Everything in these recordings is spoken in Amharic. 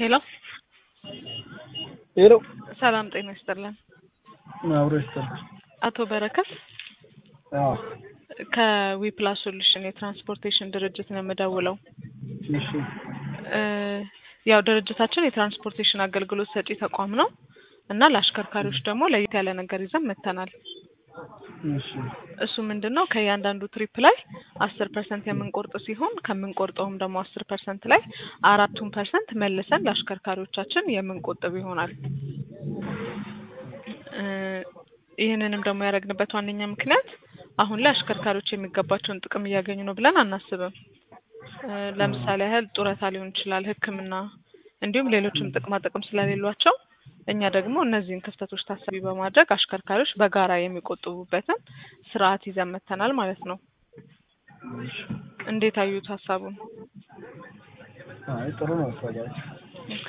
ሄሎ ሄሎ ሰላም ጤና ይስጥልን። አብሮ ይስጥልኝ። አቶ በረከት አዎ ከዊፕላስ ሶሉሽን የትራንስፖርቴሽን ድርጅት ነው የምደውለው። እሺ እ ያው ድርጅታችን የትራንስፖርቴሽን አገልግሎት ሰጪ ተቋም ነው እና ለአሽከርካሪዎች ደግሞ ለየት ያለ ነገር ይዘን መጥተናል። እሺ እሱ ምንድን ነው ከእያንዳንዱ ትሪፕ ላይ አስር ፐርሰንት የምንቆርጥ ሲሆን ከምንቆርጠውም ደግሞ አስር ፐርሰንት ላይ አራቱን ፐርሰንት መልሰን ለአሽከርካሪዎቻችን የምንቆጥብ ይሆናል። እ ይህንንም ደግሞ ያደረግንበት ዋነኛ ምክንያት አሁን ላይ አሽከርካሪዎች የሚገባቸውን ጥቅም እያገኙ ነው ብለን አናስብም። እ ለምሳሌ ያህል ጡረታ ሊሆን ይችላል፣ ሕክምና እንዲሁም ሌሎችም ጥቅማ ጥቅም ስለሌሏቸው እኛ ደግሞ እነዚህን ክፍተቶች ታሳቢ በማድረግ አሽከርካሪዎች በጋራ የሚቆጥቡበትን ስርዓት ይዘን መጥተናል ማለት ነው። እሺ እንዴት አዩት ሀሳቡን? አይ ጥሩ ነው ሀሳባችሁ። ኦኬ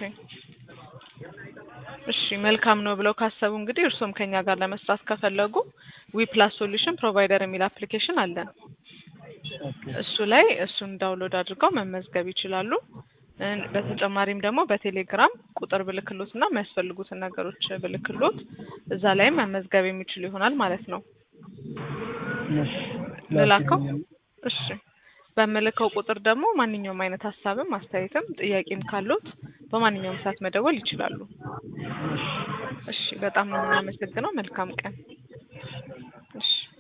እሺ መልካም ነው ብለው ካሰቡ እንግዲህ እርስዎም ከኛ ጋር ለመስራት ከፈለጉ ዊፕላስ ሶሉሽን ፕሮቫይደር የሚል አፕሊኬሽን አለን። ኦኬ እሱ ላይ እሱን ዳውንሎድ አድርገው መመዝገብ ይችላሉ። እ በተጨማሪም ደግሞ በቴሌግራም ቁጥር ብልክሎት እና የሚያስፈልጉትን ነገሮች ብልክሎት እዛ ላይም መመዝገብ የሚችሉ ይሆናል ማለት ነው። እሺ ልላከው? ላኪልኝ። እሺ በምልከው ቁጥር ደግሞ ማንኛውም አይነት ሀሳብም አስተያየትም ጥያቄም ካሉት በማንኛውም ሰዓት መደወል ይችላሉ። እሺ እሺ በጣም ነው የምናመሰግነው። መልካም ቀን። እሺ